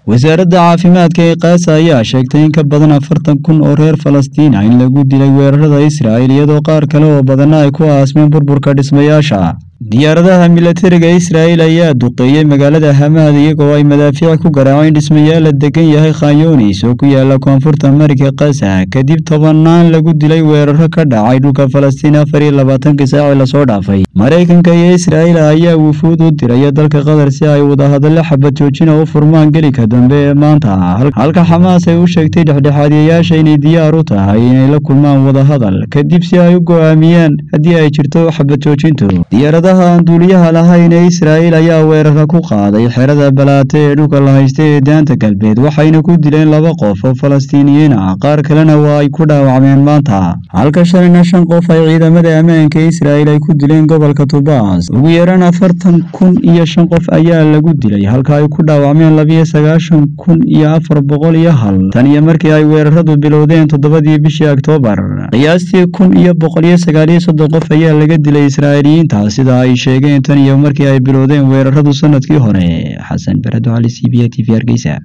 wasaaradda caafimaadka ee kaasa ayaa sheegtay in ka badan afartan kun oo reer falastiin ah in lagu dilay weerarada israa'il iyadoo qaar kale oo badanna ay ku aasmeen burburka dhismayaasha diyaaradaha milatariga israa'il ayaa duqeeyey magaalada hamaad iyagoo ay madaafiic ku garaaceen dhismayaal la degan yahay khanyoonis oo ku yaala koonfurta mariga kasa kadib tobanaan lagu dilay weeraro ka dhacay dhulka falastiin afar iyo labaatankii saaci lasoo dhaafay maraykanka iyo israa'il ayaa wufuud u diraya dalka qatar si ay wadahadallo xabad joojina u furmaan gelika dambe ee maanta halka xamaas ay u sheegtay dhexdhexaadiyayaasha inay diyaar u tahay inay la kulmaan wadahadal kadib si ay u go'aamiyaan haddii ay jirto xabad joojintu aan duuliyaha lahayn ee israa'il ayaa weerarka ku qaaday xerada balaate ee dhulka la haysta ee daanta galbeed waxayna ku dileen laba qof oo falastiiniyiin ah qaar kalena waa ay ku dhaawacmeen maanta halka shalayna shan qof ay ciidamada ammaanka ee israa'il ay ku dileen gobolka tubaas ugu yaraan afartan kun iyo shan qof ayaa lagu dilay halka ay ku dhaawacmeen labiyo sagaashan kun iyo afar boqol iyo hal tan iyo markii ay weeraradu bilowdeen toddobadii bishii oktoobar qiyaastii kun iyo boqol iyo sagaaliyo soddon qof ayaa laga dilay israa'iiliyiinta sida ay sheegeen tan iyo markii ay bilowdeen weeraradu sanadkii hore xasan barado cali c b a t v hargeysa